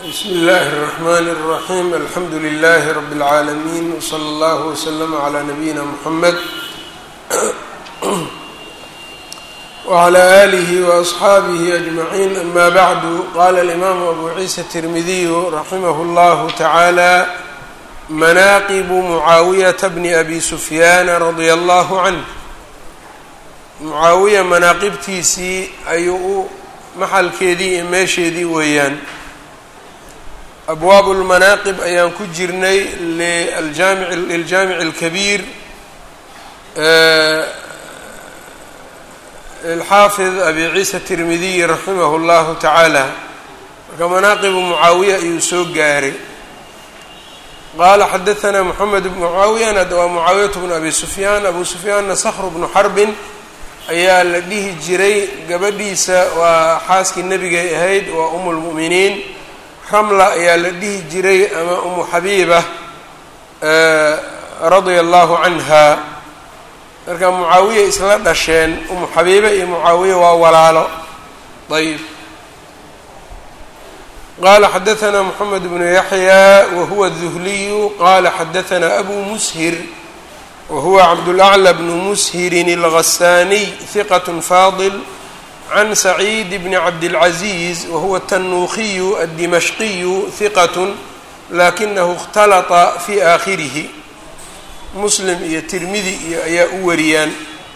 bsmi اllahi الرحmn الرaحيم alxamdu لlh رb العaalمين وslى اllه وslm عlى نabيina mحamed وعlى آlih وأصxaabih أجمعين ama bعd qala الإmam أbu ciisa التirmidiy raximah اllah taعalى manaqib mucaawiyaةa bni abi sufyaan radي اllah عanه mucaawiya manaaqibtiisii ayuu u maxalkeedii iyo meesheedii weeyaan abwaab اlmanaaqib ayaan ku jirnay liljaamic اlkabiir lilxaafid abi ciisa tirmidiy raximah اllahu tacaala marka manaaqibu mucaawiya ayuu soo gaaray qaala xadaثna moxamed bn mucaawiyana waa mucaawiyat bnu abi sufyaan abu sufyaanna skr bnu xarbin ayaa la dhihi jiray gabadhiisa waa xaaskii nebigay ahayd waa umu lmu'miniin ramla ayaa la dhihi jiray ama umu xabiiba radia allahu canha marka mucaawiya isla dhasheen umu xabiiba iyo mucaawiya waa walaalo ayb qala xadaثna moxamed bnu yaxya wahuwa duhliyu qala xadaثna abu mushir whuwa cabdulأclى bnu mushirin اlghasaniy hiqat faadil can saciid bni cabdilcaziiz wahuwa tanuukiyu addimashqiyu hiqat lakinahu اkhtalata fi aakhirihi muslim iyo tirmidi iyo ayaa u wariyaan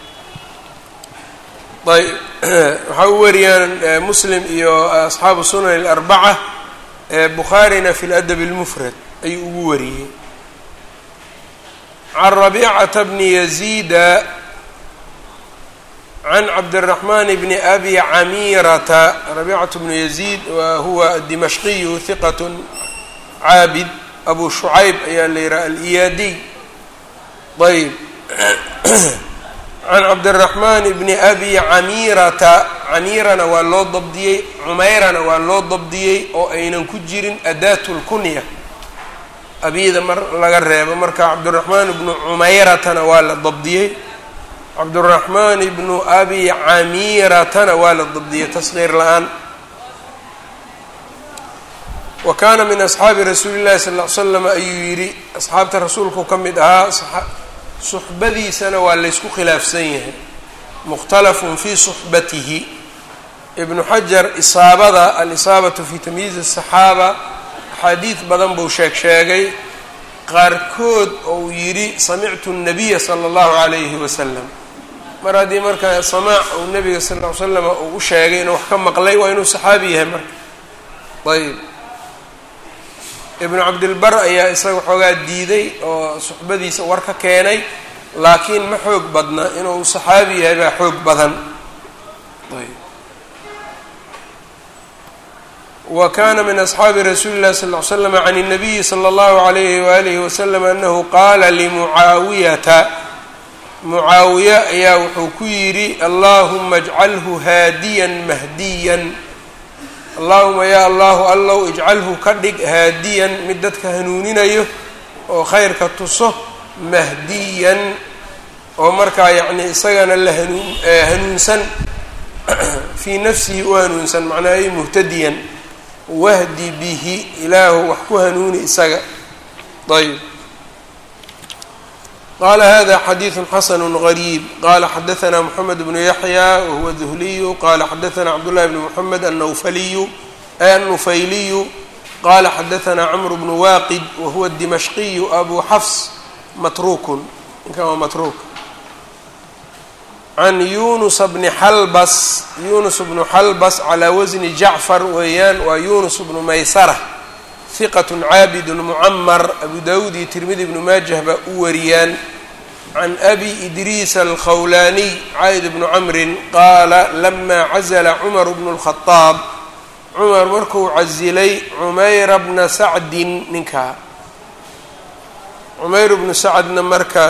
ayb waxaa u wariyaan muslim iyo asxaabu sunan اlarbaca bukhaarina fi ladab اlmufrad ayuu ugu wariyey can rabicata bni yaziida can cabdiraxmaan bni abi camiirata rabicatu bnu yaziid wa huwa adimashqiyu hiqat caabid abu shucayb ayaa la yihaha aliyaadiy ayb can cabdiraxmaan bni abi camiirata camiirana waa loo dabdiyey cumayrana waa loo dabdiyey oo aynan ku jirin adaat lkunya abiyada mar laga reebo marka cabdiraxmaan ibnu cumayratana waa la dabdiyey cabdiraxmaan ibnu abi camiiratana waa la dabdiyey tasqiir la-aan wa kaana min asxaabi rasuuli llahi sal l slam ayuu yidhi asxaabta rasuulku ka mid ahaa suxbadiisana waa laysku khilaafsan yahay mukhtalafun fii suxbatihi ibnu xajar isaabada alisaabatu fi tamyiiz asaxaaba axaadiid badan buu sheeg sheegay qaarkood ou yidhi samictu الnabiya salى اllahu عalayhi wasalam mar haddii markaa samaac uu nebiga sal ll ly slam uu u sheegay inuu wax ka maqlay waa inuu saxaabi yahay marka ayb ibnu cabdilbar ayaa isaga xoogaa diiday oo suxbadiisa war ka keenay laakiin ma xoog badna inuu saxaabi yahay baa xoog badan ayb wa kana min asxaabi rasuuli اllahi sal ly slam can الnabiyi slى اllahu عalayhi waalihi wasalam anahu qaala limucaawiyata mucaawiya ayaa wuxuu ku yidhi allahuma اjcalhu haadiyan mahdiyan allahuma ya allahu allow ijcalhu ka dhig haadiyan mid dadka hanuuninayo oo khayrka tuso mahdiyan oo markaa yacni isagana la hanuun hanuunsan fii nafsihi u hanuunsan macnaa muhtadiyan wahdi bihi ilaahu wax ku hanuuni isaga ayb qala hada xadiiثu xasn غrيb qala xadaثna mحamed bnu yaحya wahuwa duhliyu qala xadaثna cabdالlahi bn mحamed annufaliyu annufayliyu qala xadaثna cmr bnu waqid wahuwa الdimashqiyu abu xafs matrukun ninkan waa matruk can yunus bni xalbas yunus bnu xalbas calaa wasni jacfar weeyaan waa yunus bnu maysara hiqat caabid mucamar abu dawud iyo tirmidi bnu maajah baa u wariyaan can abi idriis alkhawlaniy cayd bnu camrin qaala lama cazla cumar bnu اlkhadaab cumar markuu casilay cumayra bna sacdin ninkaa cumayr bnu sacdna marka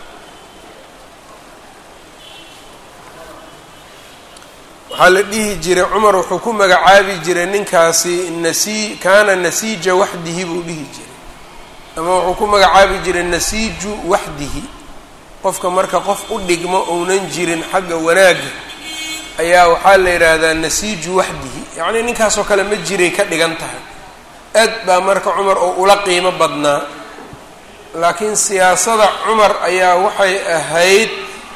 waxaa la dhihi jiray cumar wuxuu ku magacaabi jiray ninkaasi nasi kaana nasiija waxdihi buu dhihi jiray ama wuxuu ku magacaabi jiray nasiiju waxdihi qofka marka qof u dhigmo ounan jirin xagga wanaagga ayaa waxaa la yidhaahdaa nasiiju waxdihi yacnii ninkaasoo kale ma jiray ka dhigan tahay aad baa marka cumar oo ula qiimo badnaa laakiin siyaasada cumar ayaa waxay ahayd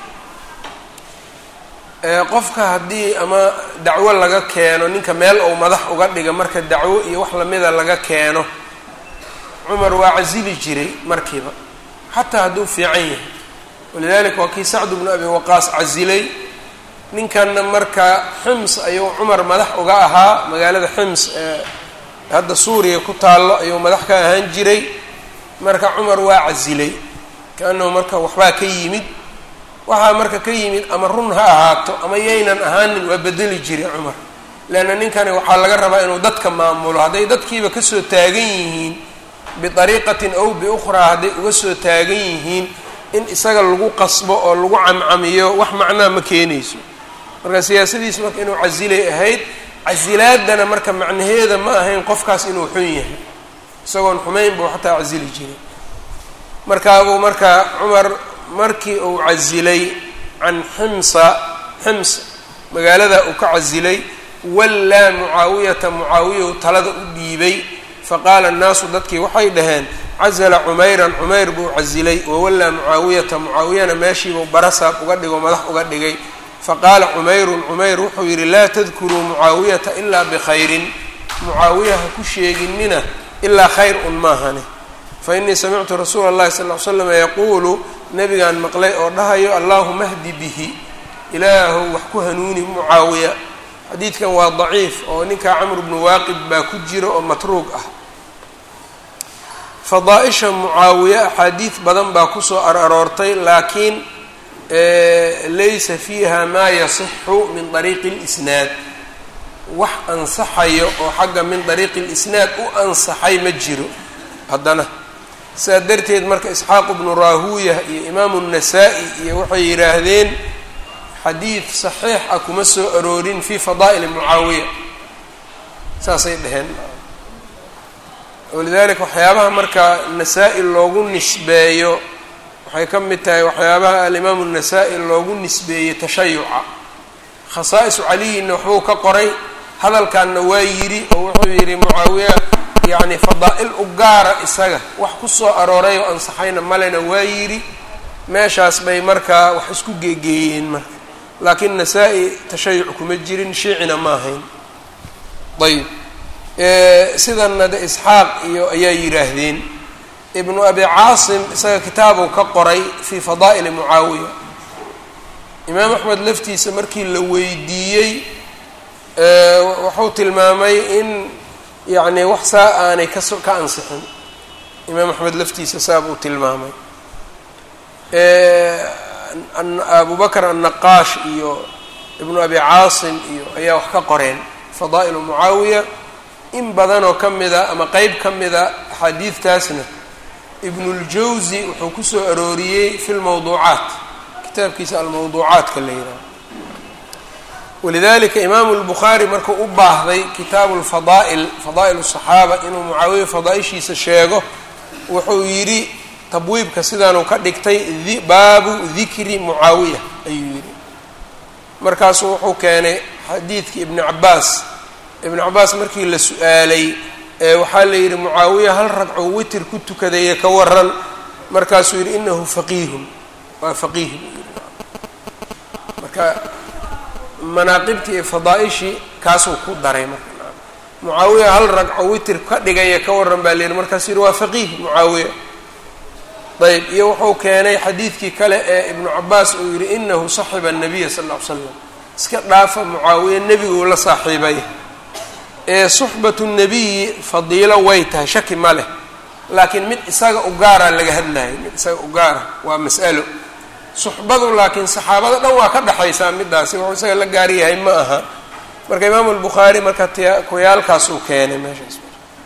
qofka haddii ama dacwo laga keeno ninka meel ou madax uga dhiga marka dacwo iyo wax lamida laga keeno cumar waa casili jiray markiiba xataa hadduu fiican yahay walidalika waa kii sacdu bnu abi waqaas casilay ninkanna marka xims ayuu cumar madax uga ahaa magaalada xims ee hadda suuriya ku taallo ayuu madax ka ahaan jiray marka cumar waa casilay kaanahu marka waxbaa ka yimid waxaa marka ka yimid ama run ha ahaato ama yaynan ahaanin waa bedeli jiray cumar leanna ninkani waxaa laga rabaa inuu dadka maamulo hadday dadkiiba kasoo taagan yihiin biariiqatin ow biukhraa hadday uga soo taagan yihiin in isaga lagu qasbo oo lagu camcamiyo wax macnaa ma keenayso marka siyaasadiisu marka inuu casilay ahayd casilaadana marka macnaheeda ma ahayn qofkaas inuu xun yahay isagoon xumayn buu xataa casili jiray markaabuu marka cumar markii uu casilay can ximsa xims magaalada uu ka casilay wallaa mucaawiyata mucaawiya u talada u dhiibay faqaala annaasu dadkii waxay dhaheen casala cumayran cumayr buu casilay wawallaa mucaawiyata mucaawiyana meeshiibuu barasaab uga dhigo madax uga dhigay faqaala cumayrun cumayr wuxuu yidhi laa tadkuruu mucaawiyata ilaa bikhayrin mucaawiya ha ku sheeginina ilaa khayr un maahane fa innii samictu rasuula allahi sal ly slam yaquulu nabigaan maqlay oo dhahayo allaahuma hdi bihi ilaahow wax ku hanuuni mucaawiya xadiidkan waa daciif oo ninkaa camr bnu waaqid baa ku jira oo matruug ah fadaa-isha mucaawiye axaadiid badan baa kusoo araroortay laakiin laysa fiiha maa yasixu min dariiqi اlisnaad wax ansaxayo oo xagga min dariiqi اlisnaad u ansaxay ma jiro haddana sidaa darteed marka isxaaq bnu raahuuya iyo imaamu الnasaa-i iyo waxay yidhaahdeen xadiid saxiix ah kuma soo aroorin fi fadaa'ili mucaawiya saasay dheheen walidalika waxyaabaha marka nasaa-i loogu nisbeeyo waxay ka mid tahay waxyaabaha alimaamu الnasaa-i loogu nisbeeyey tashayuca khasaa-isu caliyinna waxbuu ka qoray hadalkanna waa yidhi oo wuxuu yidhi mucaawiya yacni fadaa-il u gaara isaga wax ku soo arooray oo ansaxayna malena waa yidhi meeshaas bay markaa wax isku geegeeyeen marka laakiin nasaa-i tashayuc kuma jirin shiicina ma ahayn ayb sidanna de isxaaq iyo ayaa yidhaahdeen ibnu abi caasim isaga kitaabuu ka qoray fii fadaa'ili mucaawiya imaam axmed laftiisa markii la weydiiyey wuxuu tilmaamay in yacni wax saa aanay kaso ka ansixin imaam axmed laftiisa saa buu tilmaamay abu bakr annaqaash iyo ibnu abi caasim iyo ayaa wax ka qoreen fadaa'ilu mucaawiya in badanoo ka mida ama qeyb ka mida axaadiidtaasna ibnuljawsi wuxuu kusoo arooriyey fi lmawduucaat kitaabkiisa almawduucaatka la yidhaha walidalika imaamu lbukhaari markuu u baahday kitaabu lfadaa'il fadaa'il الصaxaaba inuu mucaawiya fadaaishiisa sheego wuxuu yidhi tabwiibka sidaanuu ka dhigtay baabu dikri mucaawiya ayuu yidhi markaasuu wuxuu keenay xadiidkii ibni cabaas ibnu cabaas markii la su-aalay waxaa la yidhi mucaawiya hal ragco witir ku tukadaye ka waran markaasuu yidhi inahu faqiihun waa faqiih marka manaaqibtii iyo fadaaishii kaasuu ku daray marka mucaawiya hal ragco witir ka dhigaya ka waran baa la yidhi markaasuu yidhi waa faqiih mucaawiya ayb iyo wuxuu keenay xadiidkii kale ee ibnu cabaas uu yidhi inahu saxiba الnabiya sal ll ly slam iska dhaafa mucaawiya nebiguu la saaxiibay ee suxbatu nebiyi fadiilo way tahay shaki ma leh laakiin mid isaga u gaara laga hadlayo mid isaga u gaara waa mas'alo suxbadu laakiin saxaabada dhan waa ka dhexaysaa midaasi wuxuu isaga la gaar yahay ma aha marka imaamu albukhaari marka t kuyaalkaas uu keenay meeshaas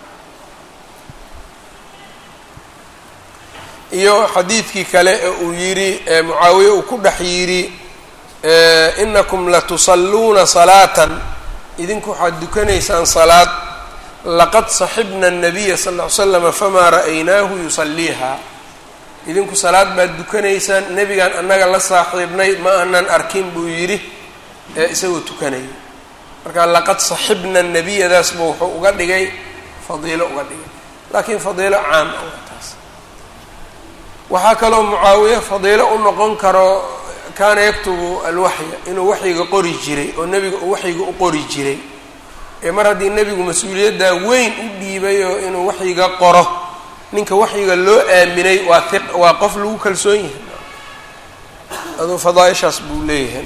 iyo xadiidkii kale ee uu yidhi mucaawiye uu ku dhex yidhi inakum latusalluuna salaatan idinku waxaad dukanaysaan salaad laqad saxibna الnabiya sal ll ly slama famaa ra'aynaahu yusaliiha idinku salaad baad dukanaysaan nebigaan annaga la saaxiibnay ma aanan arkin buu yidhi ee isagoo tukanaya marka laqad saxibna nabiyadaas buu wuxuu uga dhigay fadiilo uga dhigay laakiin fadiilo caam ah waa taas waxaa kaloo mucaawiye fadiilo u noqon karo kaana yaktubu alwaxya inuu waxyiga qori jiray oo nebiga uu waxyiga u qori jiray ee mar haddii nebigu mas-uuliyaddaa weyn u dhiibay oo inuu waxyiga qoro ninka waxyiga loo aaminay waa iq waa qof lagu kalsoon yahay aduu fadaaishaas buu leeyahay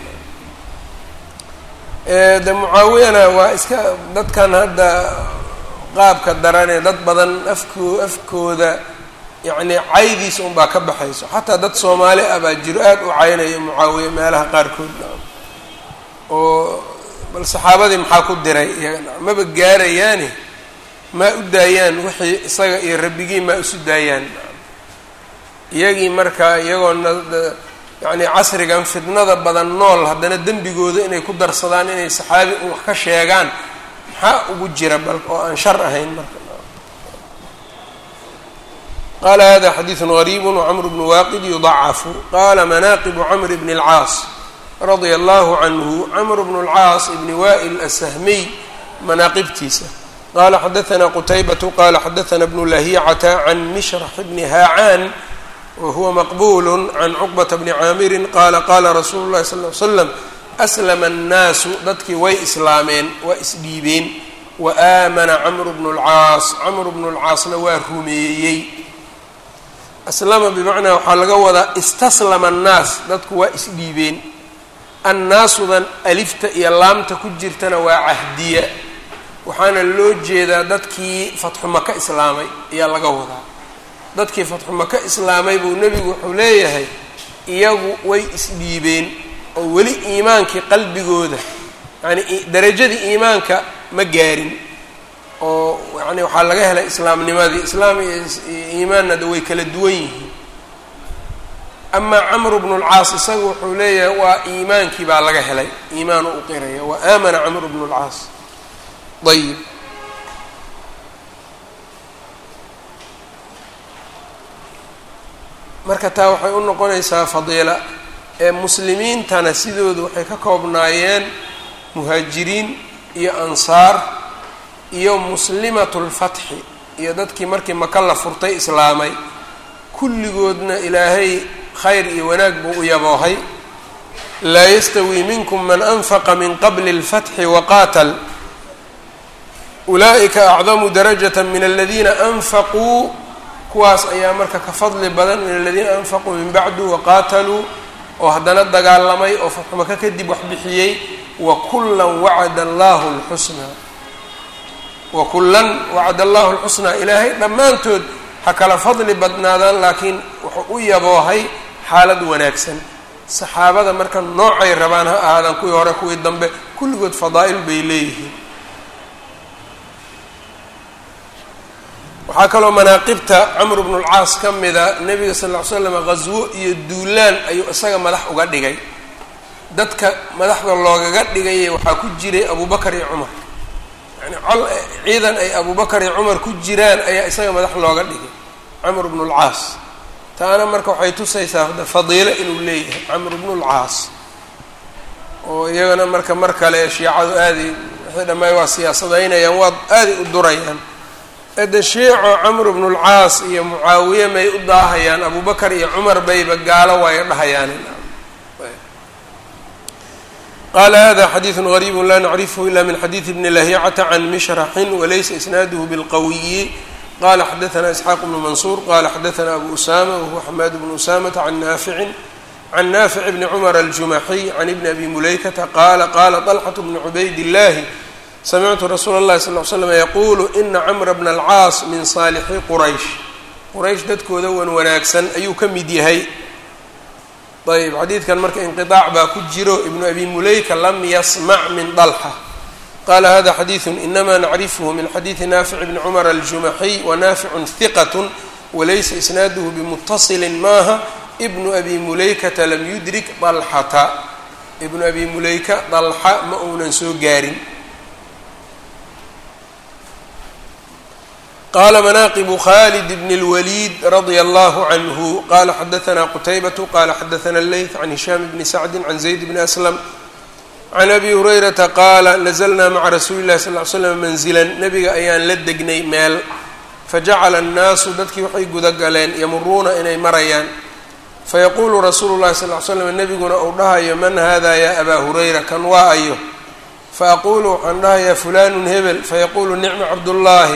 de mucaawiyana waa iska dadkan hadda qaabka daranee dad badan afko afkooda yacni caydiisa unbaa ka baxayso xataa dad soomaali ah baa jiro aada u caynaya mucaawiye meelaha qaarkood oo bal saxaabadii maxaa ku diray iyaga maba gaarayaani maa u daayaan wixii isaga iyo rabbigii maa isu daayaan iyagii marka iyagoona yacni casrigan fidnada badan nool haddana dembigooda inay ku darsadaan inay saxaabi un wax ka sheegaan maxaa ugu jira bal oo aan shar ahayn marka qala hada xadiiثu غariib wcmr bnu waaqid yuضacafu qala manaaqibu cmr bn اlcaas radia allahu canhu cmr bn اlcaas ibni wa'il asahmiy manaaqibtiisa qala xadaثna qutaybatu qala xadaثna bnu lahicata can mishrax bni haacaan whuwa maqbul can cuqbata bni caamiri qala qala rasuulu اlahi sal ly slam aslama الnaasu dadkii way islaameen waa isdhiibeen waamana camru bnu اlcaas camru bnu اlcaasna waa rumeeyey aslama bimacnaa waxaa laga wadaa istaslama annaas dadku waa isdhiibeen annaasudan alifta iyo laamta ku jirtana waa cahdiya waxaana loo jeedaa dadkii fatxu maka islaamay ayaa laga wadaa dadkii fatxu maka islaamay buu nebigu wuxuu leeyahay iyagu way isdhiibeen oo weli iimaankii qalbigooda yacni darajadii iimaanka ma gaarin oo yani waxaa laga helay islaamnimadii islaam iyo iimaanna de way kala duwan yihiin amaa camru bnu lcaas isaga wuxuu leeyahay waa iimaankii baa laga helay iimaanu u qiraya wa aamana camru bnu lcaas ayib marka taa waxay u noqonaysaa fadiila ee muslimiintana sidoodu waxay ka koobnaayeen muhaajiriin iyo ansaar iyo muslimatu lfatxi iyo dadkii markii maka la furtay islaamay kulligoodna ilaahay khayr iyo wanaag buu u yaboohay laa yastawii minkum man anfaqa min qabli اlfatxi waqaatal ulaa'ika acdamu darajata min aladiina anfaquu kuwaas ayaa marka ka fadli badan min aladiina anfaquu min bacdu waqaataluu oo haddana dagaalamay oo fatxu maka kadib wax bixiyey wa kullan wacada allahu اlxusnaa wakullan wacad allahu lxusnaa ilaahay dhammaantood ha kala fadli badnaadaan laakiin wuxuu u yaboohay xaalad wanaagsan saxaabada marka noocay rabaan ha ahaadaan kuwii hore kuwii dambe kulligood fadaa'il bay leeyihiin waxaa kaloo manaaqibta camr bnu lcaas ka mida nebiga sal ll ly slam ghaswo iyo duulaan ayuu isaga madax uga dhigay dadka madaxda loogaga dhigay waxaa ku jiray abubakar iyo cumar yani col ciidan ay abubakar iyo cumar ku jiraan ayaa isaga madax looga dhigay camr bnu lcaas taana marka waxay tusaysaa fadiilo inuu leeyahay camr bnu lcaas oo iyagana marka mar kale shiicadu aaday wixii dhammaay waa siyaasadaynayaan waa aaday u durayaan ede shiico camr bnu lcaas iyo mucaawiye may u daahayaan abubakar iyo cumar bayba gaalo waayo dhahayaan qala hada xadiiثu غariib la nacrifhu ila min xadiiثi bni lahicata can mishraxin walaysa isnaaduhu bilqawiyi qala xadaثna isxaaq bnu mansuur qala xadaثna abu usama wahuwa xamaad bnu usamata can naaficin can naafic bni cumar aljumaxiy can ibni abi mulaykata qala qala طalxaة bnu cubayd illahi samictu rasuula اllahi sal ly slam yaqulu ina camra bna alcaas min saalixi quraysh quraysh dadkooda wan wanaagsan ayuu ka mid yahay ayb xadiidkan marka inqiطaac baa ku jiro ibnu abi mulayka lam yasmac min dalxa qala hada xadiiثu inama nacrifhu min xadiiثi naafic bni cumar aljumaxiy wanaaficu hiqat walaysa isnaaduhu bimutaصili maaha ibnu abi mulaykata lam yudrik dalxata ibnu abi mulayka dalxa ma uunan soo gaarin qala manaaqibu khalid bn اlwaliid radia allahu canhu qala xadaثna qutaybatu qala xadaثna اleyth can hishaam bni sacdi can zayd bni aslam can abi hurayrata qaala nazlnaa maca rasuuli llahi sal ly slam manzilan nabiga ayaan la degnay meel fajacala annaasu dadkii waxay gudagaleen yamuruuna inay marayaan fayaquulu rasuulu llahi sal ly slam nebiguna uu dhahayo man hada ya abaa hurayra kan waa ayo faaqulu waxaan dhahayaa fulanun hebel fayaquulu nicma cabdullaahi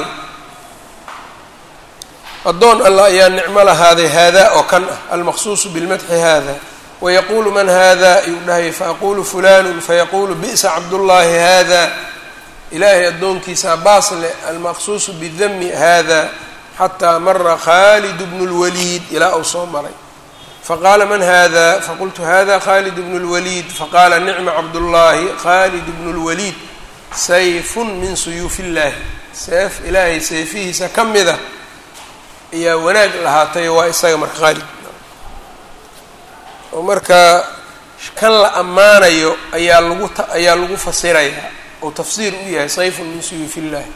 addoon allah ayaa nicmo lahaaday haadaa oo kan ah almaqsuusu bilmadxi hada wayaquulu man hada ayuu dhahaya faaqulu fulanun fayaquulu bi'sa cabdullaahi hada ilaahay addoonkiisaa baas leh almaqsuusu bidami hada xataa mara khaalid bnu lwaliid ilaa uu soo maray faqaala man hada faqultu hada khalid bnu lwaliid faqaala nicma cabdullaahi khalid bnu lwaliid sayfun min suyuufi illaahi seef ilaahay seefihiisa ka mida ayaa wanaag lahaatay waa isaga marka khaalid oo marka kan la ammaanayo ayaa lagu ayaa lagu fasirayaa oo tafsiir u yahay sayfun min suyuufi illahi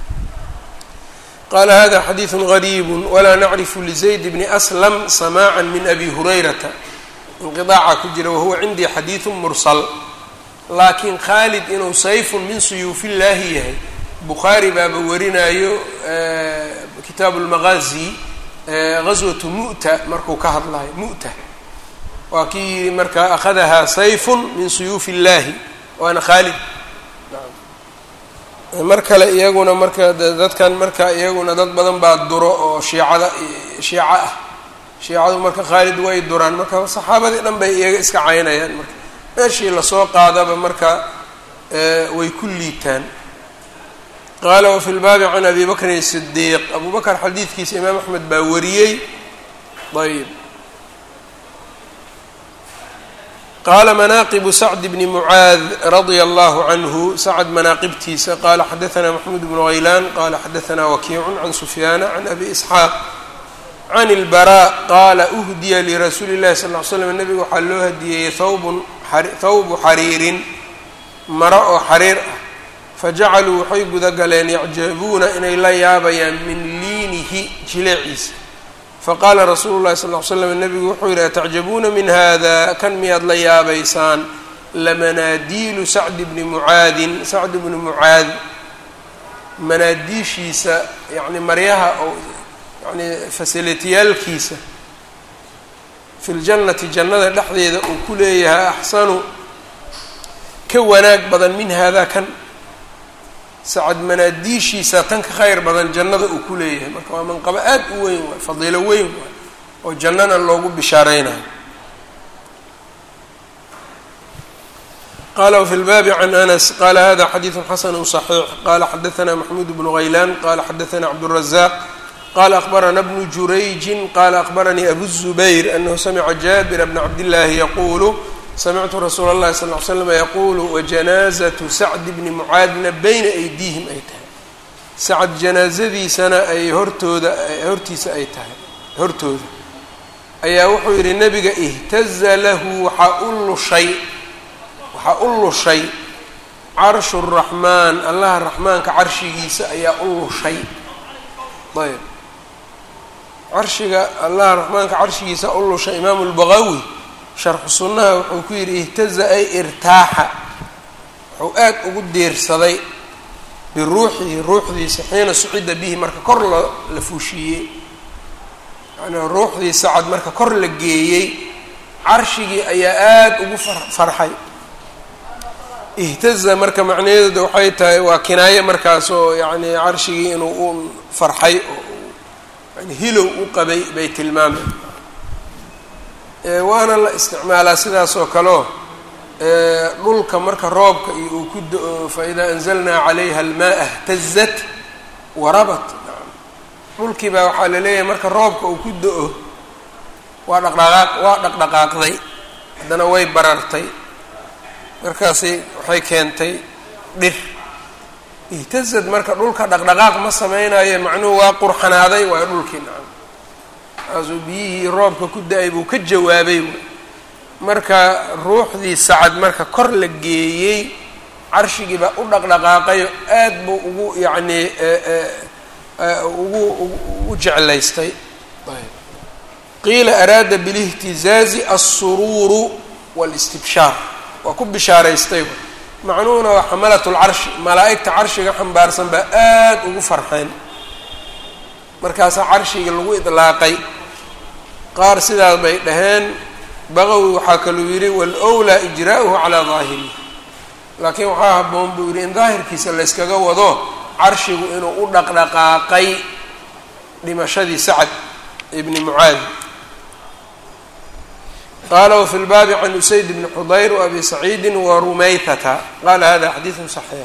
qala hada xadiidu gariibu walaa nacrifu lizayd bni aslam samaaca min abi hurayrata inqiaaca ku jira wahuwa cindii xadiidu mursal laakiin khaalid inuu sayfun min suyuufi illaahi yahay bukhaari baaba warinayo kitaabu lmaqaazi gaswatu mu'ta markuu ka hadlayo mu'ta waa kii yihi markaa akhadahaa sayfun min suyuufi illaahi waana khaalid mar kale iyaguna marka dadkan marka iyaguna dad badan baa duro oo shiicada shiico ah shiicadu marka khaalid way duraan marka saxaabadii dhan bay iyaga iska caynayaan marka meeshii lasoo qaadaba marka way ku liitaan qaala wafi lbaabi can abi bakrin sidiiq abu bakr xadiidkiisa imaam axmed baa wariyey ayb qala manaaqibu sacd bni mucaad radia allahu canhu sacd manaaqibtiisa qala xadaanaa maxmuud bnu haylaan qala xadaanaa wakiicun can sufyaana can abi isxaaq can ilbaraa qaala uhdiya lirasuuli llahi sal ly slam nabiga waxaa loo hadiyeeyey thawbun thawbu xariirin maro oo xariir ah fajacaluu waxay gudagaleen yacjabuuna inay la yaabayaan min liinihi jileeciisa faqaala rasuulu llahi sal ly slam nabigu wuxuu yidhi atacjabuuna min hada kan miyaad la yaabaysaan lamanaadiilu sacdi bni mucaadin sacd bni mucaad manaadiishiisa yacni maryaha oo yani fasilitiyaalkiisa fi ljannati jannada dhexdeeda uu ku leeyahay axsanu ka wanaag badan min hada kan sacad manaadiishiisa tan ka khayr badan jannada uu ku leeyahay marka waa manqabo aad u weyn waay fadiilo weyn waay oo jannana loogu bishaareynayo qala wfi lbaabi can anas qala hada xadiidu xasanu صaxiix qala xadaana maxmuud bnu haylaan qala xadaana cabdالrazaq qala akbarana bnu jurayjin qala akbaranii abu الzubayr anahu samica jaabira bna cabdillaahi yaqulu samictu rasuula اllahi sal ly slm yaqulu wajanaazatu sacdi bni mucaadna bayna aydiihim ay tahay sacad janaazadiisana ay hortooda hortiisa ay tahay hortooda ayaa wuxuu yidhi nabiga ihtaza lahu waxaa u lushay waxaa u lushay carshu الraxmaan allaha raxmaanka carshigiisa ayaa u lushay ayb carshiga allaha raxmaanka carshigiisa u lushay imaamu lbaqawi sharxu sunnaha wuxuu ku yidhi ihtaza ay irtaaxa wuxuu aad ugu diirsaday biruuxihi ruuxdiisa xiina sucida bihi marka kor la la fuushiiyey yacnii ruuxdii sacad marka kor la geeyey carshigii ayaa aada ugu farxay ihtaza marka macnaheedu waxay tahay waa kinaaye markaas oo yacni carshigii inuu u farxay oo yani hilow u qabay bay tilmaameen waana la isticmaalaa sidaas oo kaleo dhulka marka roobka iyo uu ku da-o faidaa anzalnaa calayha almaaa htazat warabat dhulkii baa waxaa la leeyahay marka roobka uu ku da-o waa dhaqdhaqaaq waa dhaqdhaqaaqday haddana way barartay markaasi waxay keentay dhir ihtazad marka dhulka dhaqdhaqaaq ma sameynayo macnuhu waa qurxanaaday waa dhulkii nacam kaasuu biyihii roobka ku da-ay buu ka jawaabay marka ruuxdii sacad marka kor la geeyey carshigii baa u dhaqdhaqaaqayo aad buu ugu yacnii ugu u jeclaystay qiila araada bilihtizaazi alsuruuru wاlistibshaar waa ku bishaaraystay macnuhuna waa xamalat lcarshi malaa'igta carshiga xambaarsan baa aada ugu farxeen markaasaa carshiga lagu idlaaqay qaar sidaas bay dhaheen baqowi waxaa kaluu yidhi wal-wlaa ijraa'uhu calaa daahirihi laakiin waxaa habboon buu yidhi in daahirkiisa layskaga wado carshigu inuu u dhaqdhaqaaqay dhimashadii sacad ibni mucaadi qala wfi lbaabi can usayd bni xudayr waabi saciidi warumaytata qala hada xadiidu صaxiix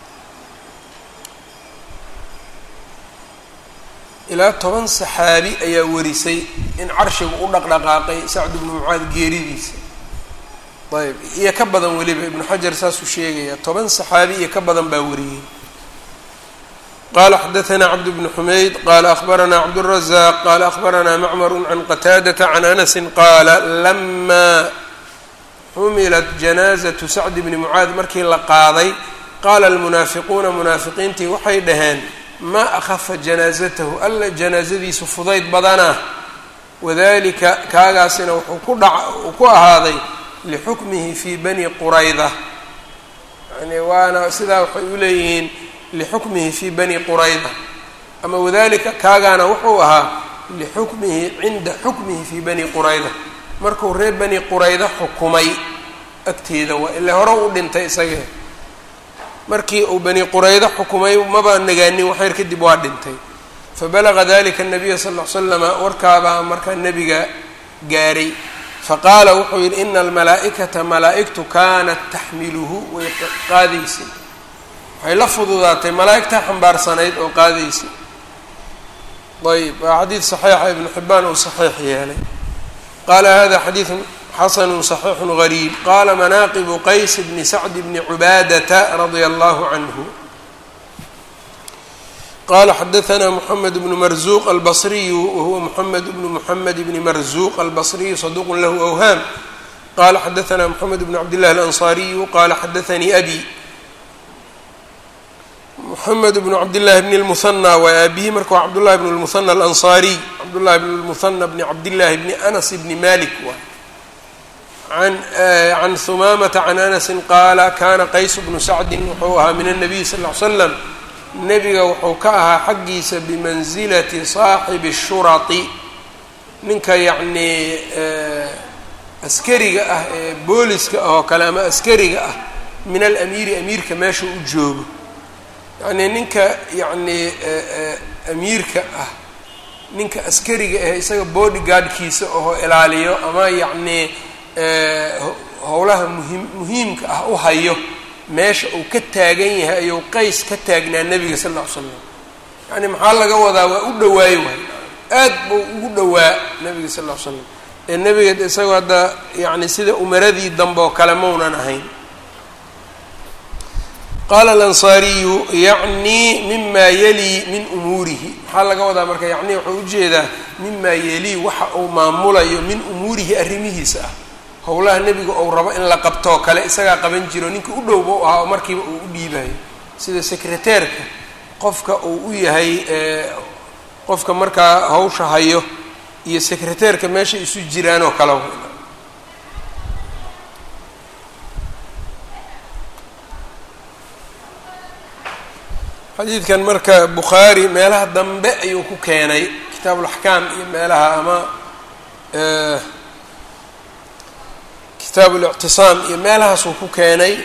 ilaa toban saxaabi ayaa warisay in carshigu u dhaqdhaqaaqay sacd ibnu mucaad geeridiisa ayb iyo ka badan weliba ibnu xajar saasuu sheegaya toban saxaabi iyo ka badan baa wariyey qala xadaثna cabd bn xumayd qala akhbarana cabdالrazaq qala akhbarana macmar can qataadata can anasi qaala lama xumilat janaazaةu sacd bni mucaad markii la qaaday qaala almunaafiquuna munaafiqiintii waxay dhaheen maa akhafa janaazatahu alla janaazadiisu fudayd badanaa wadalika kaagaasina wuxuu ku dha uu ku ahaaday lixukmihi fi bani qurayda yani waana sidaa waxay u leeyihiin lixukmihi fi bani qurayda ama wadalika kaagaana wuxuu ahaa lixukmihi cinda xukmihi fi bani qurayda markuu reer bani qurayda xukumay agteeda waa ile hore u dhintay isagee markii uu bani qurayda xukumay maba nagaanin waxyar kadib waa dhintay fabalaga dalika nabiya sal ll slama warkaabaa markaa nebiga gaaray faqaala wuxuu yidhi ina almalaa'ikata malaa'igtu kaanat taxmiluhu way qaadaysay waxay la fududaatay malaa'igtaa xambaarsanayd oo qaadaysay ayb waa xadiid saxiixa ibnu xibaan uu saxiix yeelay qaala hada xadiidun xasanu صaxiixu gariib qala manaaqibu qays bni sacd bni cubaadata radia allahu canhu qala xadaثna mxamed bnu marzuq albصriyu wahuwa mxamed bnu mxamed bni marzuq albصriyu saduq lahu awhaam qala xadaثna mxamed bn cabd llahi alanصariyu qala xadaثanii abi mxamed bnu cabdillaahi bni lmuhanى waa aabihi marka waa cabdullahi bn lmuhanى alanصariy cabdullahi bn lmuhanى bni cabdillaahi bni anas bni malik waa an can humaamata can anasi qaala kana qays bnu sacdi wuxuu ahaa min الnabiy sal ly slam nebiga wuxuu ka ahaa xaggiisa bimansilati saaxibi الshurati ninka yacnii askariga ah ee booliska ah oo kale ama askariga ah min alamiiri amiirka meesha u joogo yacnii ninka yacnii amiirka ah ninka askariga ah isaga body guardkiisa oo ilaaliyo ama yacnii howlaha muhim muhiimka ah u hayo meesha uu ka taagan yahay ayuu qays ka taagnaa nebiga sal ll ly slam yacni maxaa laga wadaa waa u dhawaayo waay aad buu ugu dhowaa nebiga sal ll ly slam ee nebiga isagoo hadda yacni sida umaradii dambe oo kale maunan ahayn qaala alansaariyu yacnii mima yalii min umuurihi maxaa laga wadaa marka yacnii wuxuu ujeedaa mima yalii waxa uu maamulayo min umuurihi arrimihiisa ah howlaha nebiga ou rabo in la qabtoo kale isagaa qaban jiro ninka u dhowba u ahaa oo markiiba uu u dhiibayo sida secreteerka qofka uu u yahay qofka markaa hawsha hayo iyo secreteerka meesha isu jiraan oo kale xadiidkan marka bukhaari meelaha dambe ayuu ku keenay kitaab ulaxkaam iyo meelaha ama kitaabu اlictisaam iyo meelahaasuu ku keenay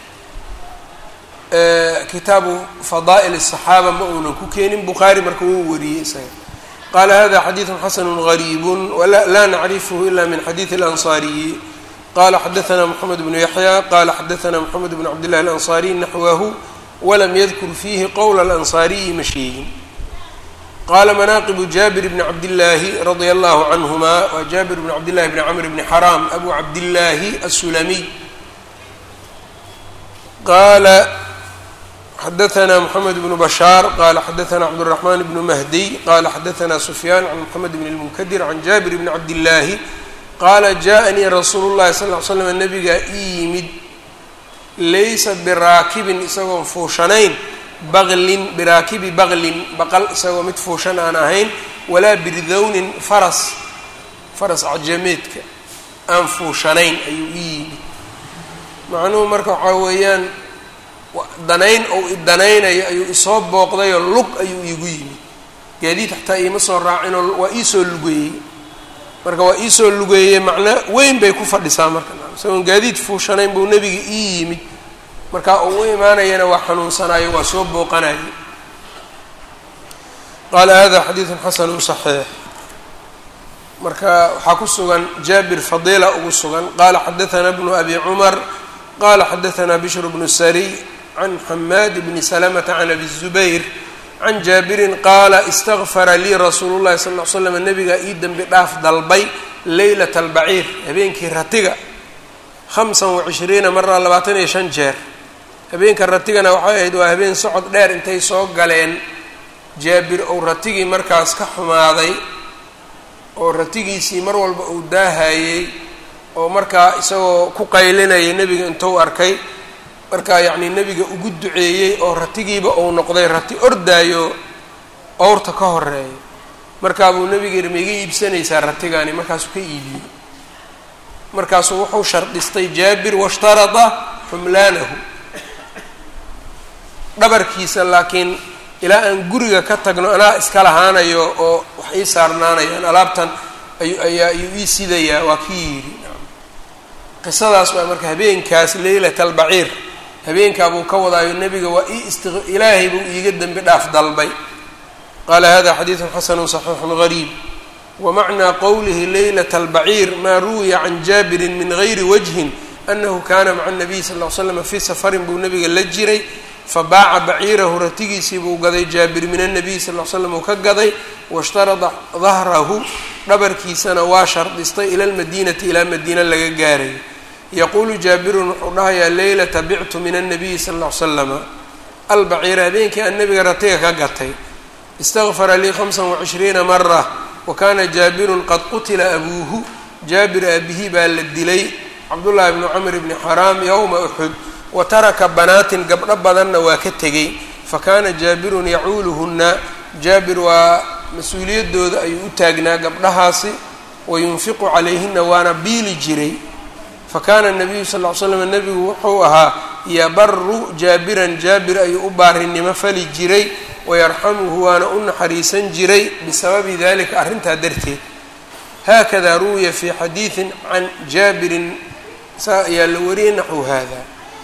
kitaabu fadaa'il الصaxaaba ma uunan ku keenin bukhaari marka wuu wariyey isaga qaala hada xadiiثu xasanu غariib laa nacrifhu ila min xadiiثi اlanصariyi qala xadaثna mxamed bnu yaxya qala xadaثna mxamed bn cabd llahi اlanصariy naxwahu walam yadkur fiihi qowla alansaariyi ma sheegin qaala manaaqibu jaabir bni cabdillaahi radia allahu canhuma waa jaabir bni cabdillahi bni camr bni xaraam abu cabdillaahi asulamiy qaala xadaثna mxamed bnu bashaar qala xadaثna cabdالraxman bnu mahdiy qala xadaثna sufyaan can mxamed bn اlmunkadir can jaabir bni cabdillaahi qaala jaءanii rasuulu llahi sal ly slam nabigaa ii yimid laysa biraakibin isagoon fuushanayn baqlin biraakibi baqlin baqal isagoo mid fuushan aan ahayn walaa birdownin faras faras cajameedka aan fuushanayn ayuu ii yimid macnuhu marka waxaa weeyaan danayn ou idanaynayo ayuu isoo booqdayoo lug ayuu iigu yimid gaadiid xataa iima soo raacinoo waa iisoo lugeeyey marka waa iisoo lugeeyey macno weyn bay ku fadhisaa marka isagoon gaadiid fuushanayn buu nebiga ii yimid marka uu u imaanayana waa xanuunsanayo waa soo booqanayo qaala hada xadiidun xasanu صaxiix marka waxaa ku sugan jaabir fadiila ugu sugan qaala xadaثana bnu abi cumar qala xadaثna bishr bnu sariy can xamaad bni salamata can abi الzubayr can jaabirin qaala istagfara lii rasuulu llahi sal ll slam nabigaa ii dembi dhaaf dalbay leylat albaciir habeenkii ratiga hamsan wacishriina maraa labaatan iyo shan jeer habeenka ratigana waxay ahayd waa habeen socod dheer intay soo galeen jaabir ou ratigii markaas ka xumaaday oo ratigiisii mar walba uu daahayey oo markaa isagoo ku qaylinaya nebiga intuu arkay markaa yacnii nebiga ugu duceeyey oo ratigiiba uu noqday rati ordaayo owrta ka horeeya markaabuu nebiga yidhi ma iga iibsanaysaa ratigani markaasuu ka iibiyey markaasuu wuxuu shardhistay jaabir washtarada xumlaanahu dhabarkiisa laakiin ilaa aan guriga ka tagno anaa iska lahaanayo oo wax ii saarnaanayaan alaabtan ayu ayaa ayuu ii sidayaa waa kii yidhi qisadaas waa marka habeenkaas leylat albaciir habeenkaa buu ka wadaayo nebiga waa ii isti ilaahay buu iiga dembi dhaaf dalbay qaala hada xadiidun xasanu صaxiixun gariib wamacnaa qowlihi leylat albaciir maa ruwiya can jaabirin min gayri wajhin anahu kana maca nabiy sal l slam fii safarin buu nebiga la jiray fabaaca baciirahu ratigiisii buu gaday jaabir min anabiy sal l slam uu ka gaday washtarada dahrahu dhabarkiisana waa shardistay ila lmadiinati ilaa madiina laga gaarayo yaquulu jaabirun wuxuu dhahayaa leylata bictu min annabiyi sal ll ly slama albaciira habeenkii aan nabiga ratiga ka gatay istagfara lii hamsan wacishriina mara wa kaana jaabirun qad qutila abuuhu jaabir aabihii baa la dilay cabdullaahi bnu camr bni xaraam yowma uxud wa taraka banaatin gabdho badanna waa ka tegey fa kaana jaabirun yacuuluhunna jaabir waa mas-uuliyadooda ayuu u taagnaa gabdhahaasi wa yunfiqu calayhina waana biili jiray fakana nabiyu sal ly slam nebigu wuxuu ahaa yabaru jaabiran jaabir ayuu u baarinimo fali jiray wayarxamuhu waana u naxariisan jiray bisababi dalika arrintaa darteed haakada ruwiya fi xadiidin can jaabirin saa ayaa la wariyay naxwu hada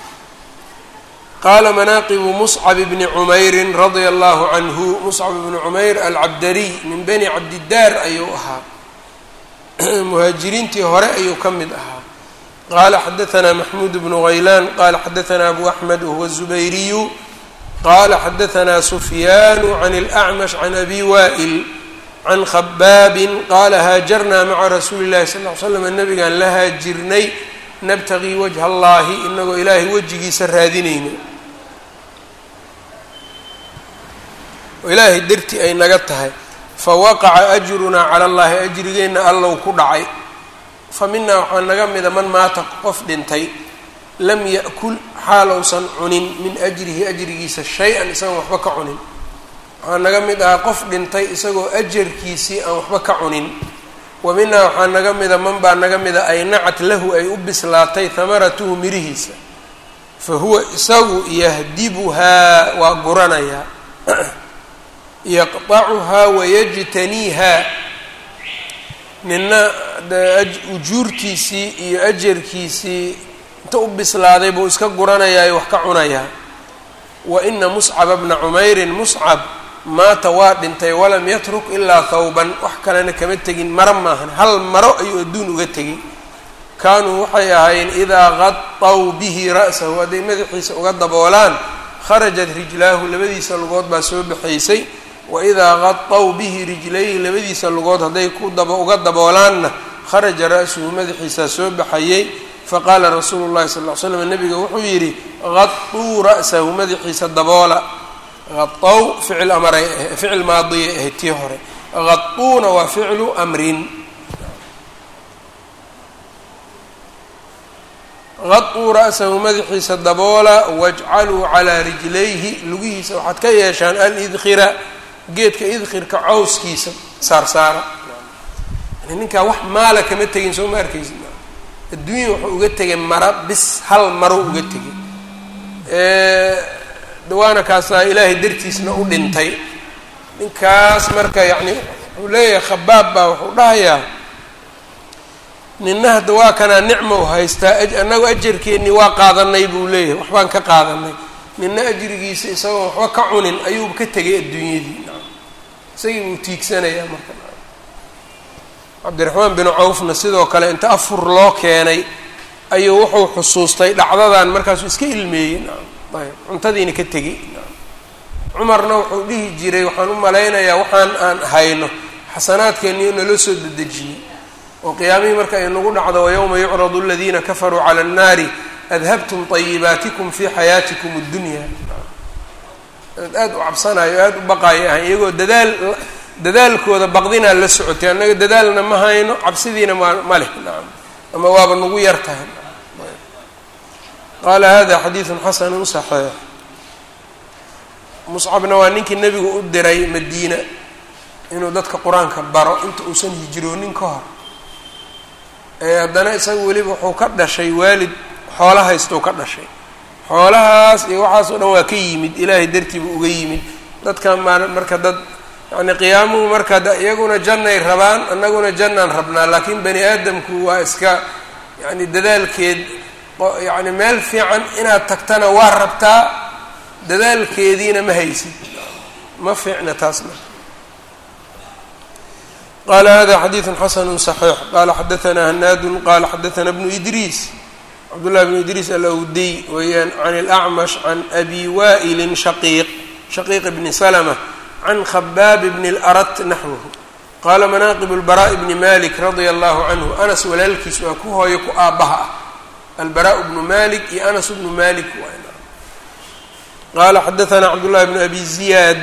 qaala manaaqibu muscab bni cumeyrin radia allahu canhu muscab bni cumeyr alcabdariy min bani cabdidaar ayuu ahaa muhaajiriintii hore ayuu ka mid ahaa qala xadaثna maxmuud bnu غaylan qala xadaثna abu axmed wahuwa الزubayriyu qala xadaثna sufyaan can اlأcmash can abi wa'il can khabaabi qala haajarna maca rasuuli اllahi sal ly slam nabigaan la haajirnay nabtagii wajha allahi inagoo ilaahay wejigiisa raadinayno oo ilaahay darti ay naga tahay fawaqaca ajrunaa cala اllahi ajrigeenna allow ku dhacay fa minaa waxaa naga mida man maata qof dhintay lam ya'kul xaalowsan cunin min ajrihi ajrigiisa shay-an isagoon waxba ka cunin waxaa naga mid ahaa qof dhintay isagoo ajarkiisii aan waxba ka cunin wa minaa waxaa naga mida man baa naga mida ay nacat lahu ay u bislaatay hamaratuhu mirihiisa fa huwa isagu yahdibuhaa waa guranayaa yaqطacuhaa wayajtaniihaa nina ujuurtiisii iyo ajarkiisii inta u bislaaday buu iska guranayaayo wax ka cunayaa wa ina muscaba bna cumeyrin muscab maata waa dhintay walam yatruk ilaa thawban wax kalena kama tegin maro maahan hal maro ayuu adduun uga tegay kaanuu waxay ahaayeen idaa qadaw bihi ra'sahu hadday madaxiisa uga daboolaan kharajat rijlaahu labadiisa lugood baa soo baxaysay waidaa qadaw bihi rijlayhi labadiisa lugood hadday ku daba uga daboolaanna kharaja ra-suhu madaxiisaa soo baxayay faqaala rasuulu llahi sal ly slam nabiga wuxuu yidhi qaduu ra'sahu madaxiisa daboola qadaw ficil amaray ficil maadiyay ahayd tii hore qaduuna waa ficlu amrin qaduu ra'sahu madaxiisa daboola wajcaluu calaa rijlayhi lugihiisa waxaad ka yeeshaan alidkhira geedka idkhirka cawskiisa saarsaara yani ninkaa wax maala kama tegin soo ma arkaysid adduunya wuxuu uga tegay mara bis hal maro uga tegay dawaana kaasaa ilaahay dartiisna u dhintay ninkaas marka yacni wuxuu leeyahay khabaab baa wuxuu dhahayaa nina hadda waa kanaa nicma u haystaa annagu ajarkeennii waa qaadanay buu leeyahay waxbaan ka qaadanay nina ajrigiisa isagoo waxba ka cunin ayuu ka tegay adduunyadii isagii buu tiigsanayaa marka cabdiraxmaan binu cawfna sidoo kale inta afur loo keenay ayuu wuxuu xusuustay dhacdadan markaasuu iska ilmeeyey ayb cuntadiina ka tegey cumarna wuxuu dhihi jiray waxaan u malaynayaa waxaan aan hayno xasanaadkeennii naloo soo dedejiyey oo qiyaamihii marka ay nagu dhacdo wayowma yucradu aladiina kafaruu cala annaari adhabtum طayibaatikum fi xayaatikum اddunya aada u cabsanayo aada u baqaayo ahay iyagoo dadaal dadaalkooda baqdinaa la socotay annaga dadaalna ma hayno cabsidiina ma ma leh nacam ama waaba nagu yar tahay qaala hada xadiidu xasanu صaxiix muscabna waa ninkii nebigu u diray madiina inuu dadka qur-aanka baro inta uusan hijroonin ka hor ee haddana isaga weliba wuxuu ka dhashay waalid xoolo haystou ka dhashay xoolahaas iyo waxaas oo dhan waa ka yimid ilaahay dartii buu uga yimid dadka ma marka dad yacni qiyaamuhu marka iyaguna jannay rabaan annaguna jannaan rabnaa laakiin bani aadamku waa iska yacni dadaalkeed yacni meel fiican inaad tagtana waa rabtaa dadaalkeediina ma haysid ma fiicna taasna qala hada xadiidu xasanu صaxiix qala xadaثna hanaadu qala xadaثna bnu idriis cabdullahi bnu idriis alawdiy weeyaan can اlأcmash can abi wa'ili shaqiiq shaqiiq bni slmة can khabaab bni اlarat naxwhu qala manaqib اlbaraaء bni malik radia allahu canhu anas walaalkiis waa ku hooyo ku aabbaha ah albaraء bnu malik iyo anas bnu malik qala xadaثna cabdullahi bnu abi ziyaad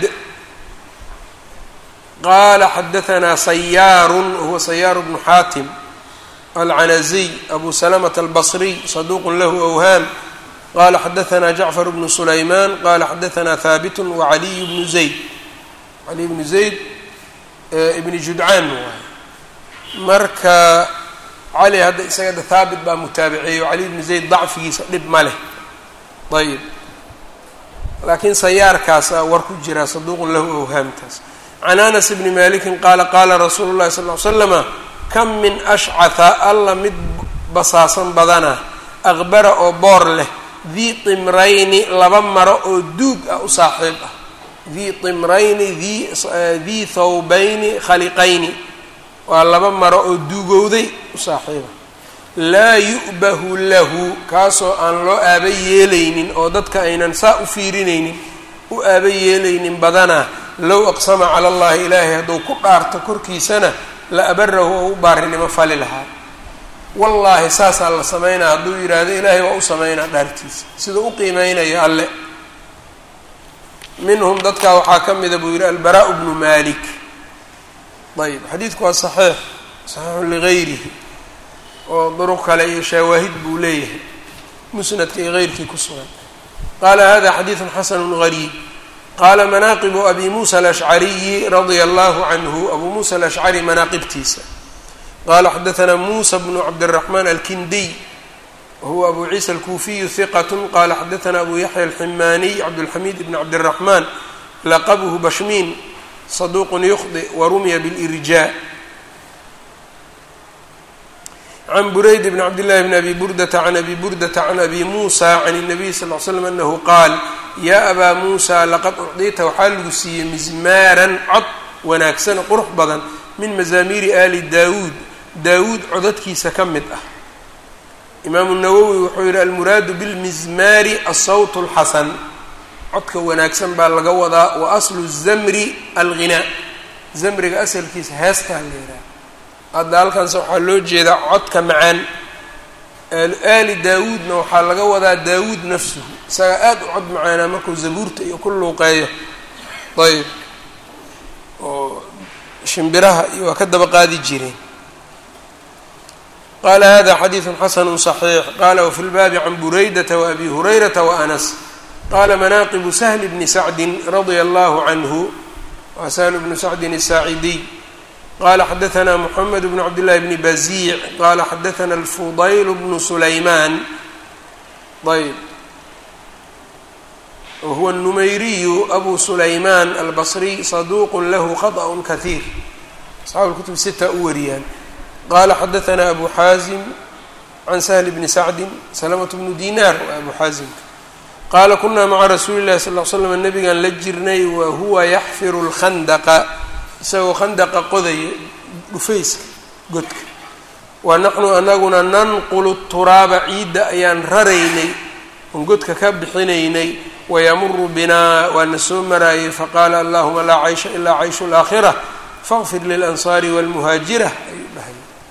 qala xadaثna sayaaru wahuwa sayaaru bnu xaatim alcanaziy abu salamة albصriy saduq lahu awhaam qala xadaثna jacfar bnu sulayman qala xadaثna haabit wacaliy bnu zayd caliy bnu zayd ibni judcaan waay marka cali hadda isaga haabit baa mutaabiceeyo caliy bnu zayd dacfigiisa dhib ma leh ayb laakiin sayaarkaasa war ku jira saduuqun lahu awhaamtaas can anas bni malikin qaala qaala rasuulu llahi sal ly slama kam min ashcatha alla mid basaasan badana aqbara oo boor leh dii timrayni laba maro oo duug ah u saaxiib ah dii timrayni dii thawbayni khaliqayni waa laba maro oo duugowday u saaxiiba laa yu'bahu lahu kaasoo aan loo aaba yeelaynin oo dadka aynan saa u fiirinaynin u aaba yeelaynin badanaa low aqsama cala allahi ilaahay hadduu ku dhaarto korkiisana la abarahu oo u baarinimo fali lahaa wallaahi saasaa la samaynaa hadduu yidhaahdo ilaahay waa u samaynaa dhaartiisa sidau u qiimeynayo alle minhum dadkaa waxaa ka mida buu yidhi albaraau bnu malik ayb xadiidku waa saxiix saxiixun ligayrihi oo duruq kale iyo shawaahid buu leeyahay musnadka iyo heyrkii ku sugan qaala hada xadiidun xasanu gariib qaala manaaqibu abi muusa alashcariyi radia allahu canhu abuu muusa alashcari manaaqibtiisa qala xadaثna musa bnu cabdالرaحman alkindiy wahuwa abu ciisa alkuufiyu hiqat qala xadaثna abu yaxya alximaniy cabdاlxamid bn cabdالرaحman laqabhu bashmin صaduq yukhdi warumiya bاlirjaa can burayd bn cabdillahi bn abi burdata can abi burdata can abi muusa can الnabiy sal ly slam anahu qaal ya abaa muusa laqad ucdita waxaa lagu siiyey mizmaaran cod wanaagsan qurux badan min mazaamiiri ali daawuud daawuud codadkiisa ka mid ah imaamu nawowi wuxuu yihi almuraadu bilmizmaari asawt اlxasan codka wanaagsan baa laga wadaa wa aslu zamri alghinaa zamriga asalkiisa heestaa la yidhaha hadda halkaanse waxaa loo jeedaa codka macaan aali daawuudna waxaa laga wadaa daawuud nafsuhu isagaa aada u cod macaanaa markuu zabuurta iyo ku luuqeeyo ayb oo shimbiraha iyo waa ka daba qaadi jireen qala hada xadiiثu xasanu صaxiix qala wfi lbaabi can buraydata waabi hurayrata waanas qala manaaqibu sahli bni sacdi radia allahu canhu wa sahlu bnu sacdin الsaacidiy qala xadaثna mxamed bn cabdillahi bni baziic qala xadaثna alfudayl bnu sulaymaan ayb wahuwa الnumayriyu abu sulayman albصriy saduq lahu khaطأ kahiir asxaabu اlkutub sita u wariyaan qala xadaثna abu xaazim can sahl bni sacdi salamaة bnu dinar waa abu xaazimka qaala kunaa maca rasuuli اllahi sal ll slam nabigan la jirnay wa huwa yaxfiru اlkhandaqa isagoo khandaqa qodaya dhufayska godka wa naxnu anaguna nanqulu turaaba ciidda ayaan raraynay oon godka ka bixinaynay wayamuru binaa waana soo maraayay faqaala allahuma laa caysha ilaa cayshu اlaakhira faqfir lilansaari wاlmuhaajira ayuu dhahay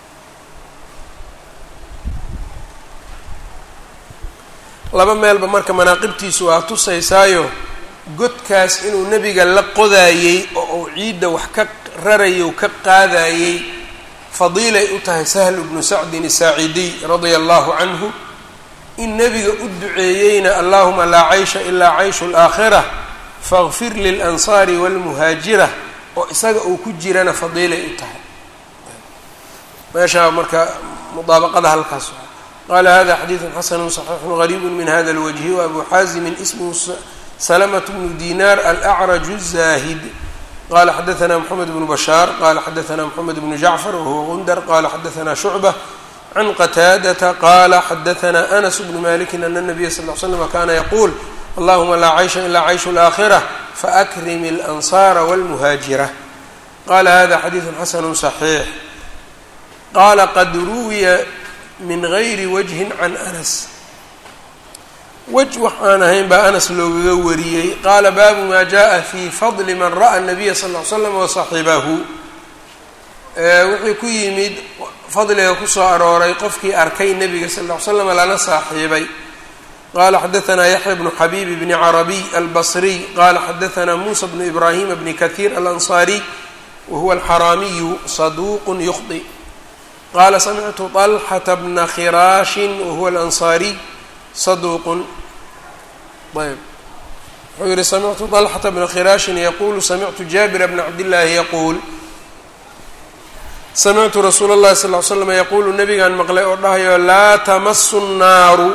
laba meelba marka manaaqibtiisu waa tusaysaayo godkaas inuu nebiga la qodaayey oo uu ciidda wax ka rarayo ka qaadayey fadiilay u tahay sahl bnu sacdin asaacidiy radia allahu canhu in nebiga u duceeyeyna allahuma laa caysha ilaa cayshu alaakhira faqfir lilansaari waalmuhaajira oo isaga uu ku jirana fadiilay u tahay meeshaa marka mudaabaqada halkaas qala hada xadiidu xasanu صaxiixu gariibu min hada اlwجhi wabu xaazimi ismhu slmة bnu dinar alأcraj الzahid qala xadaثna mxamed bnu bashaar qala xadaثna mxamed bnu jacfar wahuwa gundar qala xadaثna shucbة can qataadata qala xadaثna anas bnu maliki ana الnabiya sal ly slm kana yaqul allahuma laa caysha ilaa cayshu اlآkhirة faakrim اlanصara wاlmuhaajira qala hada xadiidu xasanu صaxiix qala qad ruwiya min gayri wajhin can anas wej wax aan ahayn baa anas loogaga wariyey qaala baabu maa jaءa fi fadli man ra'a الnabiya sal ll ly slam wasaxibahu wuxuu ku yimid fadliga kusoo arooray qofkii arkay nebiga sal ll ly slam lana saaxiibay qala xadaثna yaxya bnu xabib bni carabiy albصriy qala xadaثna musa bnu ibrahima bni kahiir alanصariy wahuwa alxaraamiyu saduq yukhطi qala samictu طalxata bna khiraashin wahuwa alanصaariy saduuqun ayb wuxuu yihi samictu طalxata bna khiraashin yaqulu samictu jaabira bna cabdillaahi yaquul samictu rasuula اllahi sal ly slam yaquulu nabigaan maqlay oo dhahayo laa tamasu الnaaru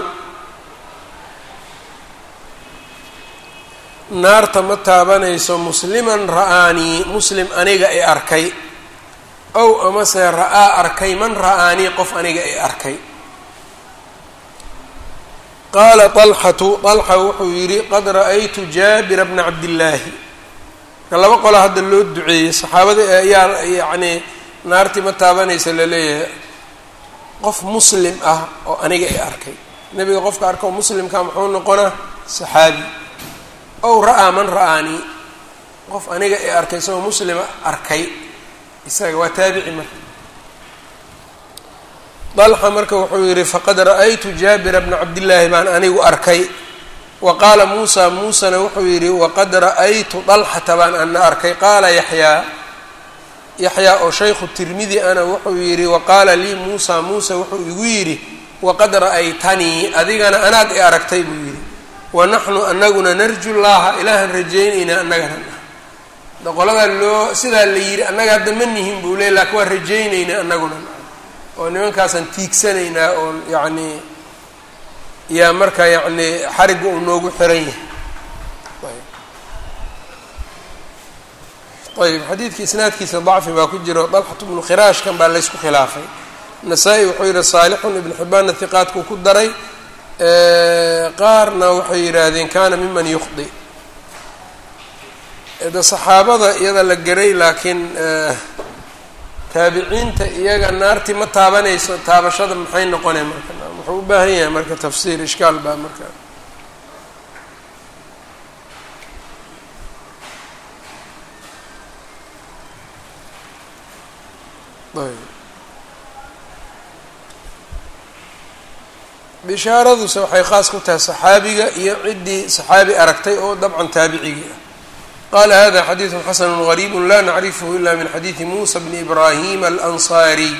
naarta ma taabanayso musliman ra'aanii muslim aniga i arkay ow amase ra-aa arkay man ra-aanii qof aniga i arkay qaala طalxatu طalxa wuxuu yidhi qad ra'aytu jaabira bna cabdillaahi ka laba qola hadda loo duceeyey saxaabada ayaa yacnii naartii ma taabanaysa laleeyahay qof muslim ah oo aniga i arkay nebiga qofka arka oo muslimka muxuu noqonaa saxaabi ow ra-aa man ra-aanii qof aniga i arkay isagoo muslima arkay isaga waa taabici marka dalxa marka wuxuu yihi faqad ra'aytu jaabira bna cabdillaahi baan anigu arkay wa qaala muusa muusana wuxuu yidhi waqad ra'aytu dalxata baan ana arkay qaala yaxyaa yaxyaa oo shaykhu tirmidi ana wuxuu yidhi waqaala lii muusa muusa wuxuu igu yidhi waqad ra'aytanii adigana anaad i aragtay buu yidhi wa naxnu anaguna narju llaha ilaahan rajaynayna annagana qoladaa loo sidaa la yidhi annaga hadda ma nihin buu leey lakin waa rajaynaynaa annaguna oo nimankaasaan tiigsanaynaa oo yacni yaa marka yacni xarigga uu noogu xiran yahay ayb xadiidka isnaadkiisa dacfi baa ku jiro dalxat bnu khiraashkan baa laysku khilaafay nasaa-i wuxuu yihi saalixun ibnu xibaanna hiqaadkuu ku daray qaarna waxay yidhaahdeen kana miman yukhdi de saxaabada iyada la geray laakiin taabiciinta iyaga naartii ma taabanayso taabashada maxay noqonay marka wuxuu u baahan yahay marka tafsiir ishkaal baa marka bishaaraduse waxay khaas ku tahay saxaabiga iyo ciddii saxaabi aragtay oo dabcan taabicigii ah qala hada xadiidu xasanu غariib la nacrifhu ila min xadiidi musa bni ibrahim alanصariy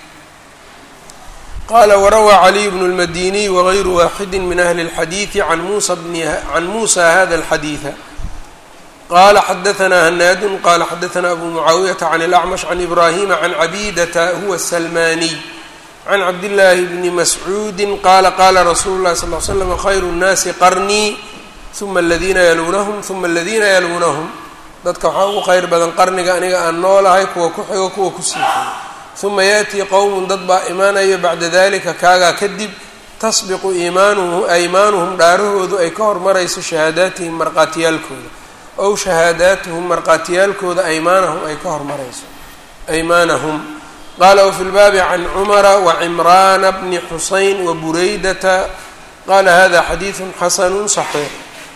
qala warawى caliy bnu اlmadiniy wغayru waxidi min ahli اlxadiidi can musa can musa hada اlxadiiثa qala xadaثna hanaadu qala xadaثna abu mucaawiyata can اlأcmash can ibrahima can cabidata huwa الsalmaniy can cabdillaahi bni mascuudi qaala qaala rasuulu اlahi sal ly slam khayru الnaasi qarnii uma aladiina yaluunahum uma aladiina yaluunahum dadka waxaa ugu kheyr badan qarniga aniga aan noolahay kuwa ku xigo kuwa kusii xigo uma yaatii qowmun dad baa imaanaya bacda dalika kaagaa kadib tasbiqu iimaanuhu aymaanuhum dhaarahoodu ay ka hormarayso shahaadaatihim marqaatiyaalkooda ow shahaadaatuhum marqaatiyaalkooda aymaanahum ay ka hormarayso aymaanahum qaala wafi lbaabi can cumara wacimraana bni xusayn wabureydata qaala hada xadiidu xasanu صaxiix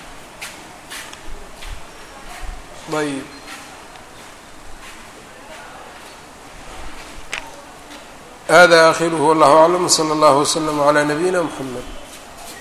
ayb hada akhiruhu wallahu aclam wslى اllah wslm عlى nabiyina mxamed